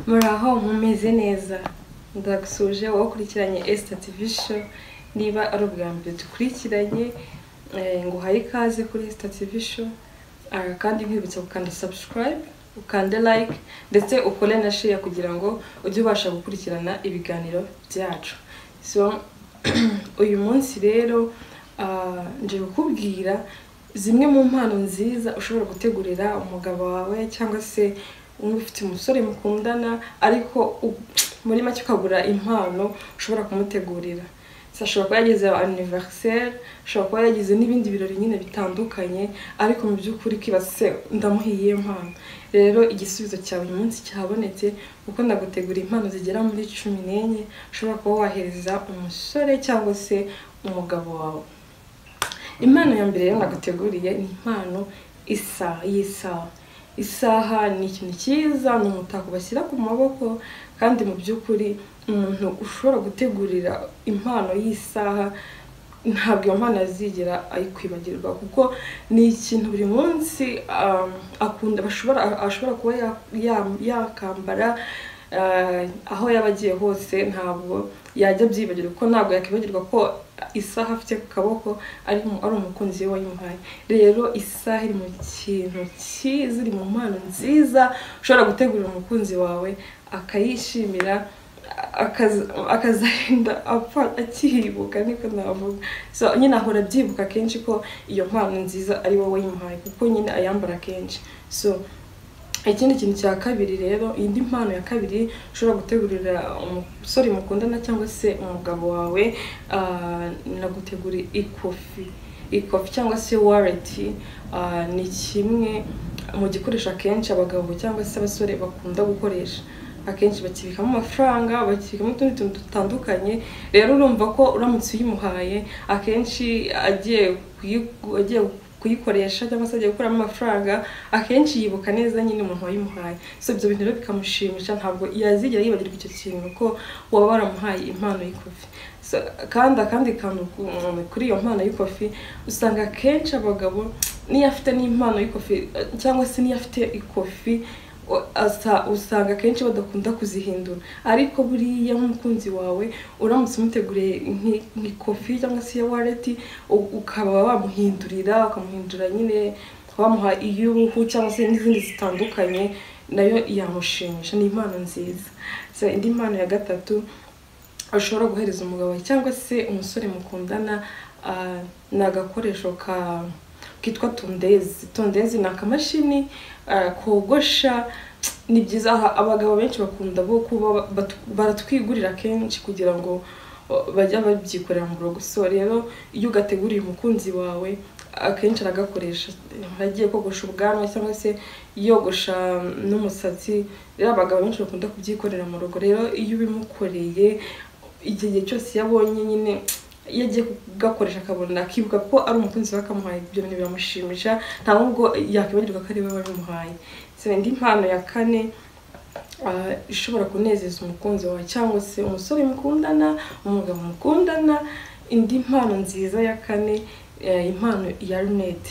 muraho mumeze neza ndagusuje wowe ukurikiranye esita tivi show niba ari ubwa mbere dukurikiranye eh, nguhaye ikaze kuri esita tivi show Ah, kandi nkwibutsa gukanda subscribe ukande like ndetse ukore na share kugira ngo ujye ubasha gukurikirana ibiganiro byacu so uyu munsi rero ah, nje kukubwira zimwe mu mpano nziza ushobora gutegurira umugabo wawe cyangwa se wumva ufite umusore mukundana ariko u- muri make ukagura impano ushobora kumutegurira So, ashobora kuba yagize anniversaire ashobora kuba yagize n'ibindi birori nyine bitandukanye ariko mu by'ukuri kwibase ndamuhiye impano rero igisubizo cyawe uyu munsi cyabonetse kuko ndagutegura impano zigera muri cumi n'enye ushobora kuba wahereza umusore cyangwa se umugabo wawe impano ya mbere rero naguteguriye ni impano isa y'isaha isaha ni ikintu cyiza ni umutako bashyira ku maboko kandi mu by'ukuri umuntu ushobora gutegurira impano y'isaha ntabwo iyo mpano azigera ayikwibagirwa kuko ni ikintu buri munsi um, akunda bashobora ashobora kuba ya- ya- yakambara ah, aho yaba agiye hose ntabwo yajya abyibagirwa kuko ntabwo yakwibagirwa ko isaha afite ku kaboko ari mu- ari umukunzi we wayimuhaye rero isaha iri mu kintu cyiza iri mu mpano nziza ushobora gutegurira umukunzi wawe akayishimira akaza- akazagenda apfa akihibuka niko navuga so nyine ahora abyibuka kenshi ko iyo mpano nziza ari wowe wayimuhaye kuko nyine ayambara kenshi so ikindi kintu cya kabiri rero indi mpano ya kabiri ushobora gutegurira umusore mukundana cyangwa se umugabo wawe ah, nagutegura ikofi ikofi cyangwa se wareti ah, ni kimwe mu gikoresho akenshi abagabo cyangwa se abasore bakunda gukoresha akenshi bakibikamo amafaranga bakibikamo utundi tuntu dutandukanye rero urumva ko uramutse uyimuhaye akenshi agiye kuyi- agiye kuyikoresha cyangwa se agiye gukuramo amafaranga akenshi yibuka neza nyine umuntu wayimuhaye so ibyo bintu rero bikamushimisha ntabwo yazigera yibagirwa icyo kintu ko waba waramuhaye impano y'ikofi so, kandi akandi kantu ku- kuri iyo mpano y'ikofi usanga akenshi abagabo niyo afite n'impano y'ikofi eh, cyangwa se niyo afite ikofi o- asa- usanga akenshi badakunda kuzihindura ariko buriya nk'umukunzi wawe uramutse umuteguriye nki- nk'ikofi cyangwa se iya wareti u- ukaba wamuhindurira ukamuhindura nyine wamuha iy'uruhu cyangwa se n'izindi zitandukanye nayo yamushimisha ni impano nziza so, indi mpano ya gatatu ushobora guhereza umugabo wawe cyangwa se umusore mukundana ah, ni agakoresho ka kitwa tondezi tondezi ni akamashini ah, kogosha ni byiza aha abagabo benshi bakunda bo kuba batu- baratwigurira kenshi kugira ngo oh, bajya babyikorera mu rugo so rero iyo ugateguriye umukunzi wawe akenshi aragakoresha agiye kogosha ubwanwa cyangwa se yogosha n'umusatsi rero abagabo benshi bakunda kubyikorera mu rugo rero iyo ubimukoreye igihe igihe cyose iyo abonye nyine iyo agiye kugakoresha akabona akibuka ko ari umukunzi we akamuhaye ibyo bintu biramushimisha nta nubwo yakwibagirwa ko ari we wabimuhaye So, indi mpano ya kane ah, ishobora kunezeza umukunzi wawe cyangwa se umusore mukundana umugabo mukundana indi mpano nziza ya kane eh, impano ya lunette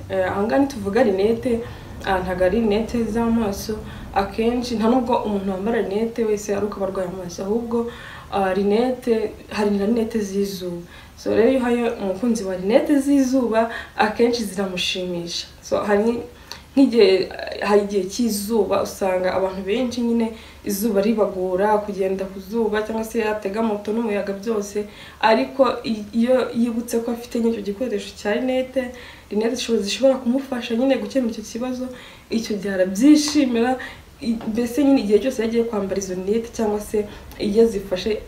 Eh, aha ngaha ntituvuga rinete ah, ntabwo ari rinete z'amaso akenshi nta nubwo umuntu wambara rinete wese ari uko aba arwaye amaso ahubwo ah, rinete hari na rinete z'izuba so rero iyo uhaye umukunzi wa rinete z'izuba akenshi ziramushimisha so hari nk'igihe hari igihe cy'izuba usanga abantu benshi nyine izuba ribagora kugenda ku zuba cyangwa se yatega moto n'umuyaga byose ariko i- iyo yibutse ko afite nk'icyo gikoresho cya rinete rinete zishobora- zishobora kumufasha nyine gukemura icyo kibazo icyo gihe arabyishimira i- mbese nyine igihe cyose yagiye kwambara izo rinete cyangwa se iyo azifashe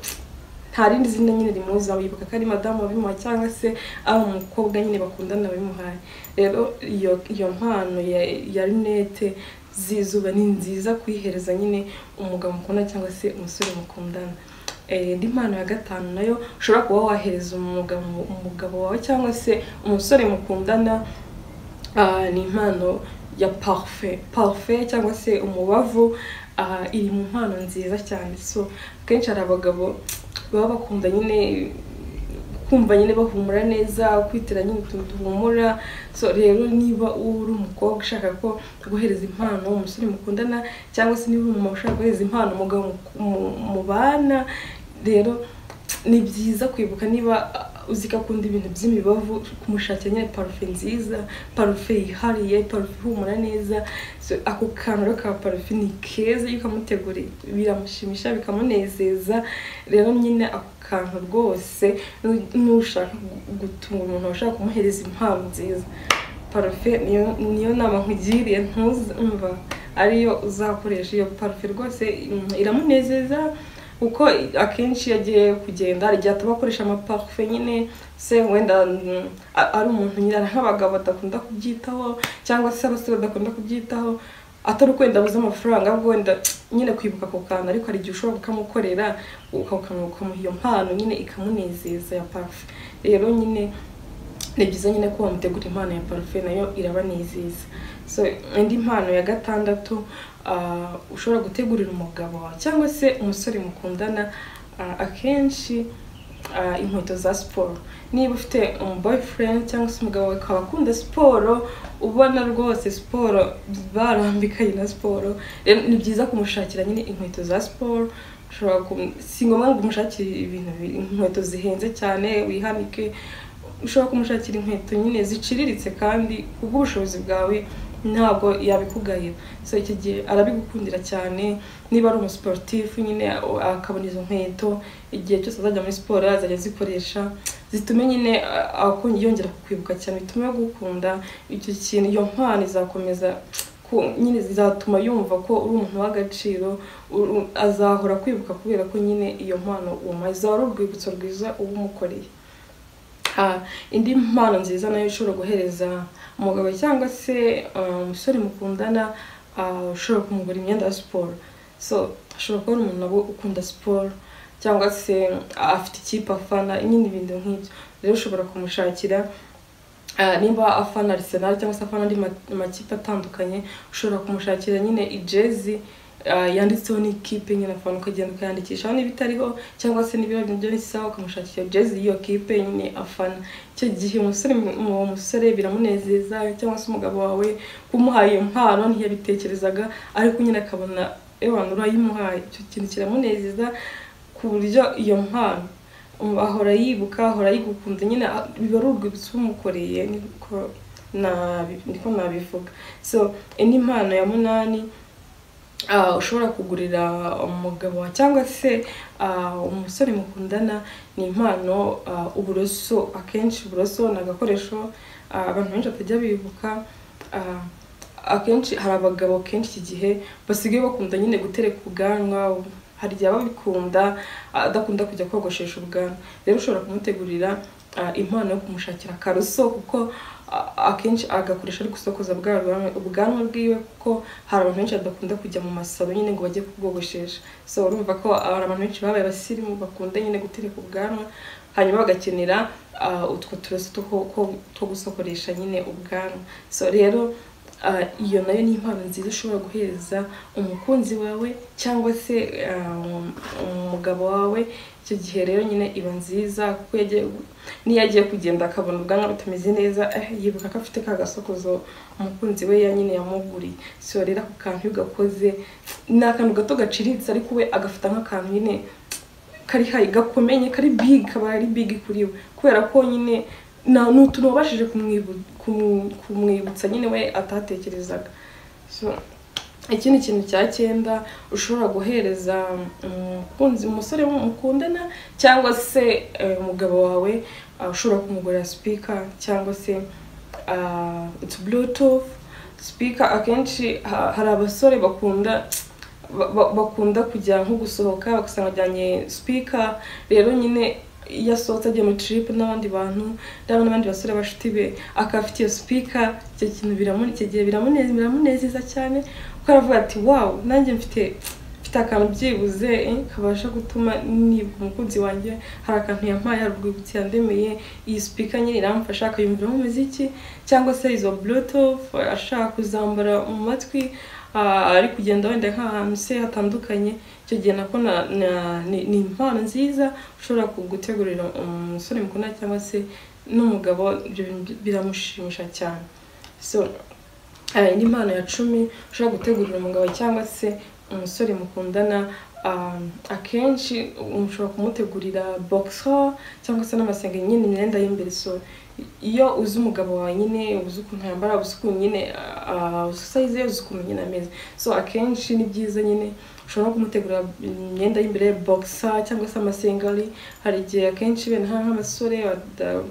nta rindi zina nyine rimuzaho yibuka ko ari madamu wabimuhaye cyangwa se ari umukobwa nyine bakundana wabimuhaye rero iyo iyo mpano ya, ya rinete z'izuba ni nziza kuyihereza nyine umugabo mukundana cyangwa se umusore mukundana Eh, indi mpano ya gatanu nayo ushobora kuba wahereza umugabo umugabo wawe cyangwa se umusore mukundana Ah, ni impano ya parufe parufe cyangwa se umubavu ah, iri mu mpano nziza cyane so akenshi hari abagabo baba bakunda nyine kumva nyine bahumura neza kwitira nyine utuntu duhumura so rero niba uri umukobwa ushaka ko guhereza impano umusore mukundana cyangwa se niba umumama ushaka guhereza impano umugabo mu- mubana rero ni byiza kwibuka niba uzi ko akunda ibintu by'imibavu kumushakira nyine parufe nziza parufe yihariye parufe ihumura neza So, ako kantu rero ka parufe ni keza iyo ukamuteguriye biramushimisha bikamunezeza rero nyine ako kantu rwose nu- nushaka gu- gutunga umuntu washaka kumuhereza impano nziza parufe niyo niyo nama nkugiriye ntuzumva ariyo uzakoresha iyo parufe rwose mm, iramunezeza kuko akenshi iyo agiye kugenda hari igihe ataba akoresha amaparufe nyine se wenda mm, a- ari umuntu nyine hari nk'abagabo badakunda kubyitaho cyangwa se abasore badakunda kubyitaho atari ukwenda abuze amafaranga ahubwo wenda nyine kwibuka ako kantu ariko hari igihe ushobora kukamukorera ukamuha iyo mpano nyine ikamunezeza ya parufe rero nyine ni byiza nyine ko wamutegura impano ya parufe nayo irabanezeza so indi mpano ya gatandatu ah, ushobora gutegurira umugabo wawe cyangwa se umusore mukundana ah, akenshi ah, inkweto za siporo niba ufite boyfriend cyangwa se umugabo wawe akaba akunda siporo ubona rwose siporo barambikaye na siporo rero ni byiza kumushakira nyine inkweto za siporo ushobora kum- si ngombwa ngo umushakire ibintu bi- inkweto zihenze cyane wihanike ushobora kumushakira inkweto nyine ziciriritse kandi kubw'ubushobozi bwawe ntabwo yabikugayira so icyo gihe arabigukundira cyane niba ari umusiporutifu nyine akabona izo nkweto igihe cyose azajya muri siporo azajya azikoresha zitume nyine a- akon- yongera kukwibuka cyane bitume agukunda icyo kintu iyo mpano izakomeza ku- nyine zizatuma yumva ko uri umuntu w'agaciro uru- azahora kwibuka kubera ko nyine iyo mpano uwo izaba ari urwibutso rwiza uba umukoreye Ah, indi mpano nziza nayo ushobora guhereza umugabo cyangwa se ah, umusore mukundana ah, ushobora kumugura imyenda ya siporo so ashobora kubona umuntu nabo ukunda siporo cyangwa se ah, afite ikipe afana nyine ibintu nk'ibyo rero ushobora kumushakira ah, nimba afana Arsenal cyangwa se afana andi ma- makipe atandukanye ushobora kumushakira nyine ijezi ah, yanditseho n'ikipe nyine afana ukagenda ukayandikishaho niba itariho cyangwa se niba ibyo bisa ukamushakira jezi y'iyo kipe nyine afana icyo gihe umusore uwo musore biramunezeza cyangwa se umugabo wawe kumuhaye iyo mpano ntiyabitekerezaga ariko nyine akabona ewana urayimuhaye icyo kintu kiramunezeza ku buryo iyo mpano um, ahora yibuka ahora yigukunze nyine a- biba ari urwibutso umukoreye niko nabi- niko nabivuga so indi mpano ya munani ah, ushobora kugurira umugabo wawe cyangwa se ah, umusore mukundana ni impano ah, uburoso akenshi uburoso ni agakoresho ah, abantu benshi batajya bibuka ah, akenshi hari abagabo kenshi iki gihe basigaye bakunda nyine gutereka ubwanwa hari igihe ababikunda adakunda kujya kogoshesha ubwanwa rero ushobora kumutegurira ah, impano yo kumushakira akaroso kuko a- akenshi agakoresha ari gusokoza bwa bwanwa ubwanwa bwiwe kuko hari abantu benshi badakunda kujya mu masaro nyine ngo bajye kubwogoshesha so urumva ko hari abantu benshi babaye abasirimu bakunda nyine gutereka ubwanwa hanyuma bagakenera ah, utwo turoso two ko- ko- two gusokoresha nyine ubwanwa so rero ah, iyo nayo ni impano nziza ushobora guhereza umukunzi wawe cyangwa se ah, um- umugabo wawe icyo gihe rero nyine iba nziza kuko yagiye niyo agiye kugenda akabona ubwanwa butameze neza eh, yibuka ko afite ka gasokozo umukunzi we ya nyine yamuguriye so rero ako kantu iyo ugakoze ni akantu gato gaciriritse ariko we agafata nk'akantu nyine kari hayi gakomenye kari big kaba ari big kuri we kubera ko nyine nta n'utuntu wabashije kumwibu- kumu- kumwibutsa nyine we atatekerezaga so ikindi kintu cya cyenda ushobora guhereza umukunzi umusore mukundana cyangwa se eh, umugabo wawe ah, ushobora kumugurira speaker cyangwa se ah, it's bluetooth speaker akenshi ha- hari abasore bakunda ba- ba- bakunda kujya nko gusohoka bagasanga ajyanye sipika rero nyine iyo asohotse ajya muri trip n'abandi bantu ndabona n'abandi basore bashuti be akaba afite iyo sipika icyo kintu biramu- icyo gihe biramune- biramunezeza cyane kuko aravuga ati wawu nanjye mfite mfite akantu byibuze eh, kabasha gutuma nibuka umukunzi wanjye hari akantu yampaye hari urwibutso yandemeye iyi sipika nyine iramfasha akayumviramo umuziki cyangwa se izo bluetooth ashaka kuzambara mu matwi ah, ari kugenda wenda nk'ahantu se hatandukanye icyo gihe nako na- na- ni ni impano nziza ushobora gutegurira umusore mukundana cyangwa se n'umugabo ibyo bintu biramushimisha cyane so hari indi mpano ya cumi ushobora gutegurira umugabo cyangwa se umusore mukundana ah, akenshi ushobora kumutegurira boxo cyangwa se n'amasenge nyine imyenda y'imbere so iyo uzi umugabo wawe nyine uzi ukuntu yambara uzi ukuntu nyine ah, uzi sayize ye uzi ukuntu nyine ameze so akenshi ni byiza nyine ushobora no kumutegurira imyenda y'imbere boxa cyangwa se amasengeri hari igihe akenshi bene nka- nk'abasore bada-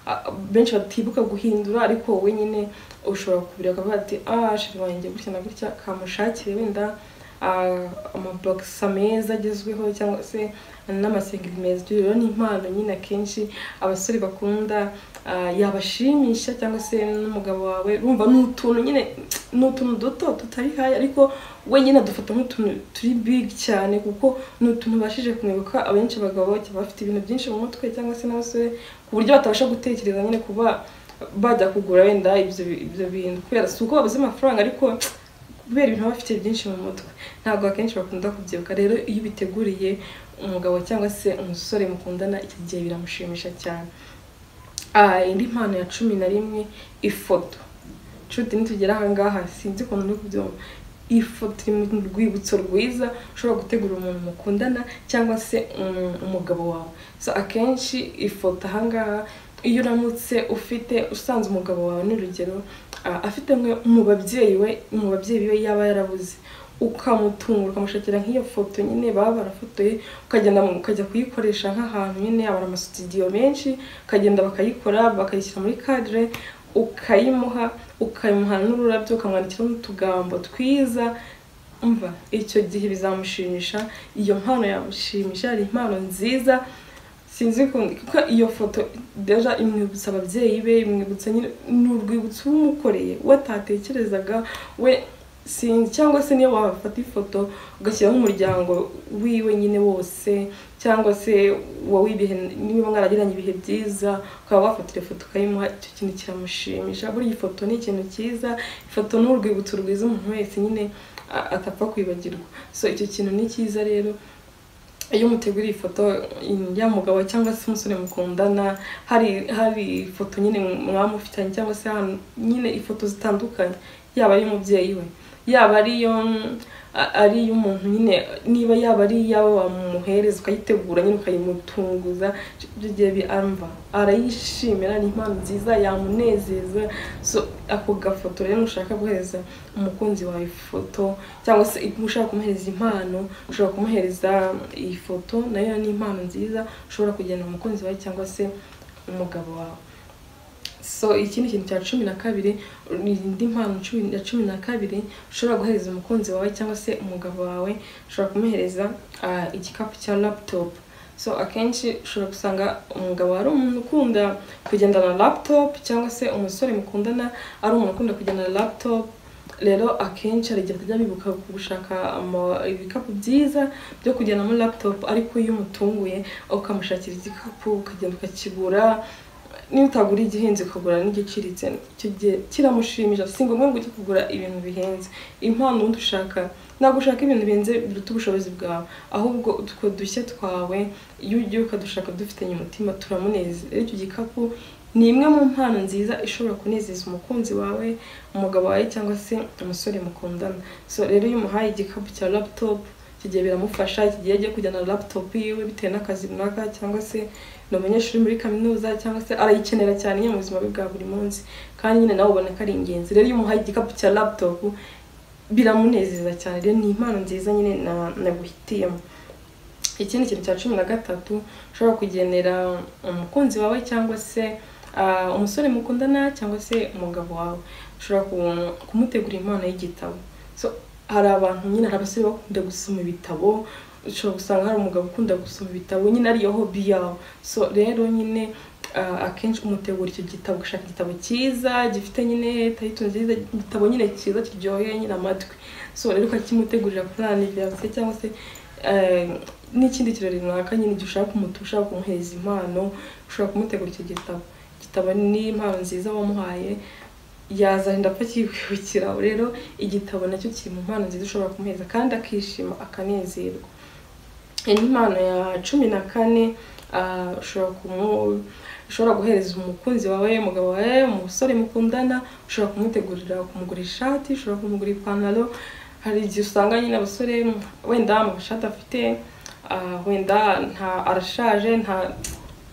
a- benshi batibuka guhindura ariko wowe nyine ushobora kubireba ukavuga ati ah shiri wanjye gutya na gutya kamushakire wenda ah, amabogisa meza agezweho cyangwa se n'amasengeri meza ibyo rero ni impano nyine akenshi abasore bakunda ah, yabashimisha cyangwa se n'umugabo wawe urumva ni utuntu nyine ni utuntu duto tutari hayi ariko we nyine adufata nk'utuntu turi big cyane kuko ni utuntu ubashije kumwibuka abenshi abagabo baba bafite ibintu byinshi mu mutwe cyangwa se n'abasore ku buryo batabasha gutekereza nyine kuba bajya kugura wenda ibyo ibyo bintu kubera si uko babuze amafaranga ariko kubera ibintu baba bafite byinshi mu mutwe ntabwo akenshi bakunda kubyibuka rero iyo ubiteguriye umugabo cyangwa se umusore mukundana iki gihe biramushimisha cyane Ah, indi mpano ya cumi na rimwe ifoto nshuti nitugera aha ngaha sinzi ukuntu uri kubyumva ifoto iri mu rwibutso rwiza ushobora gutegura umuntu mukundana cyangwa se um, umugabo wawe so akenshi ifoto aha ngaha iyo uramutse ufite usanze umugabo wawe n'urugero ah, afite umwe mu babyeyi we mu babyeyi be yaba yarabuze ukamutungura ukamushakira nk'iyo foto nyine baba barafotoye ukagenda mu- ukajya kuyikoresha nk'ahantu nyine abara amasitudiyo menshi ukagenda bakayikora bakayishyira muri kadire ukayimuha ukayimuha n'ururabyo ukamwandikiraho n'utugambo twiza umva icyo gihe bizamushimisha iyo mpano yamushimisha ari impano nziza sinzi ukuntu kuko iyo foto deja imwibutsa ababyeyi be imwibutsa nyine ni urwibutso uba umukoreye we atatekerezaga we sinzi cyangwa se niyo wafata ifoto ugashyiraho umuryango wiwe nyine wose cyangwa se wowe ibihe niba mwaragiranye ibihe byiza ukaba wafatira ifoto ukayimuha icyo kintu kiramushimisha buriya ifoto ni ikintu cyiza ifoto ni urwibutso rwiza umuntu wese nyine a- atapfa kwibagirwa so icyo kintu ni cyiza rero iyo muteguriye ifoto ya mugabo cyangwa se umusore mukundana hari hari ifoto nyine mwamufitanye cyangwa se ahantu nyine ifoto zitandukanye yaba ari umubyeyi we yaba ari iyo a- ari iy'umuntu nyine niba yaba ari iyaba wamuhereza ukayitegura nyine ukayimutunguza ibyo gihe bi- arumva arayishimira ni impano nziza yamunezeza so ako gafoto rero nushaka guhereza umukunzi wawe ifoto cyangwa se niba ushaka kumuhereza impano ushobora kumuhereza iyi foto nayo ni impano nziza ushobora kugena umukunzi wawe cyangwa se umugabo wawe so ikindi kintu cya cumi na kabiri ni indi mpano cumi- ya cumi na kabiri ushobora guhereza umukunzi wawe cyangwa se umugabo wawe ushobora kumuhereza ah, igikapu cya laptop so akenshi ushobora gusanga umugabo ari umuntu ukunda kugendana na laptop cyangwa se umusore mukundana ari umuntu ukunda kugendana na laptop rero akenshi hari igihe batajya bibuka gushaka ama- ibikapu byiza byo kujyanamo laptop ariko iyo umutunguye ukamushakira igikapu ukagenda ukakigura niba utagura igihenze ukagura n'igiciriritse icyo gihe kiramushimisha si ngombwa ngo ujye kugura ibintu bihenze impano undi ushaka ntabwo ushaka ibintu bihenze biruta ubushobozi bwawe ahubwo utwo dushya twawe iyo ugiye ukadushaka dufitanye umutima turamunezeza rero icyo gikapu ni imwe mu mpano nziza ishobora kunezeza umukunzi wawe umugabo wawe cyangwa se umusore mukundana so rero iyo umuhaye igikapu cya laptop icyo gihe biramufasha iki gihe agiye kujyana na laptop yiwe bitewe n'akazi runaka cyangwa se ni umunyeshuri muri kaminuza cyangwa se arayikenera cyane nyine mu buzima bwe bwa buri munsi kandi nyine nawe ubona ko ari ingenzi rero iyo umuhaye igikapu cya laptop biramunezeza cyane rero ni impano nziza nyine na- naguhitiyemo ikindi kintu cya cumi na gatatu ushobora kugenera umukunzi wawe cyangwa se ah, umusore mukundana cyangwa se umugabo wawe ushobora ku- kumutegurira impano y'igitabo so hari abantu nyine hari abasore bakunda gusoma ibitabo ushobora gusanga hari umugabo ukunda gusoma ibitabo nyine ariyo hobi yawe so rero nyine ah, akenshi umutegura icyo gitabo ugashaka igitabo cyiza gifite nyine tayito nziza igitabo nyine cyiza kiryoheye nyine amatwi so rero ukakimutegurira kuri aniveriseri cyangwa se eh, n'ikindi kirori runaka nyine igihe ushaka umutu ushaka kumuhereza impano ushobora kumutegura icyo gitabo igitabo ni impano nziza wamuhaye yazanye ndapfa kibwibukira rero igitabo nacyo kiri mu mpano nziza ushobora kumuheza kandi akishima akanezerwa iyi ni impano ya cumi na kane ah, ushobora kumu ushobora guhereza umukunzi wawe umugabo wawe umusore mukundana ushobora kumutegurira kumugura ishati ushobora kumugura ipantaro hari igihe usanga nyine abasore wenda amashati afite ah, wenda nta arashaje nta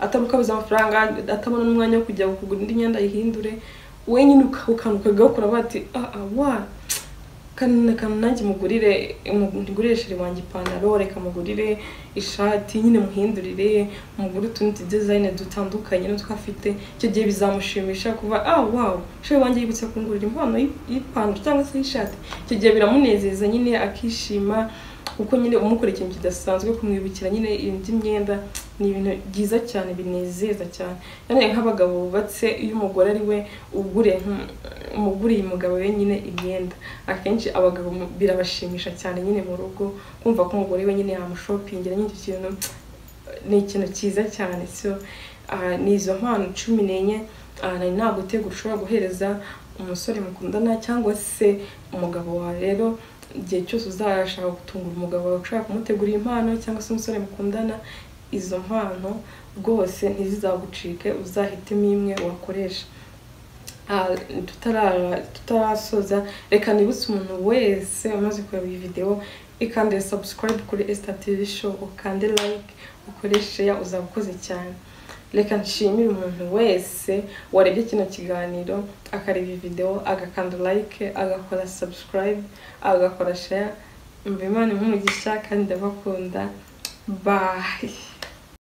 atamukabuza amafaranga atabona n'umwanya wo kujya kugura indi myenda ayihindure wenyine ukangukaga ukura bati ah ah wa kanana kanana nanjye mugurire mugurire shiri wanjye ipantaro reka mugurire ishati nyine muhindurire mugure utundi tu design dutandukanye n'utwo afite icyo gihe bizamushimisha kuva ah wow shiri wanjye yibutse kungurira impano y'i- y'ipantaro cyangwa se y'ishati icyo gihe biramunezeza nyine akishima kuko nyine umukora ikintu kidasanzwe kumwibukira nyine indi myenda ni ibintu byiza cyane binezeza cyane cyane nk'abagabo bubatse iyo umugore ari we ugure umuguriye umugabo we nyine imyenda akenshi abagabo mu- birabashimisha cyane nyine mu rugo kumva ko umugore we nyine yamushopingira nyine icyo kintu ni ikintu cyiza cyane so ah, ni izo mpano cumi n'enye ah, nari nagutegura ushobora guhereza umusore mukundana cyangwa se umugabo wawe rero igihe cyose uzashaka gutungura umugabo wawe ushaka kumutegurira impano cyangwa se umusore mukundana izo mpano rwose ntizizagucike uzahitemo imwe wakoresha Ah, tutara- tutarasoza reka nibutse umuntu wese umaze kureba iyi videwo ikandire subscribe kuri Esther TV show ukande like ukoreshe ya uzaba ukoze cyane reka nshimire umuntu wese warebye kino kiganiro akareba iyi videwo agakanda like agakora subscribe agakora share imva imana imuha umugisha kandi ndabakunda bye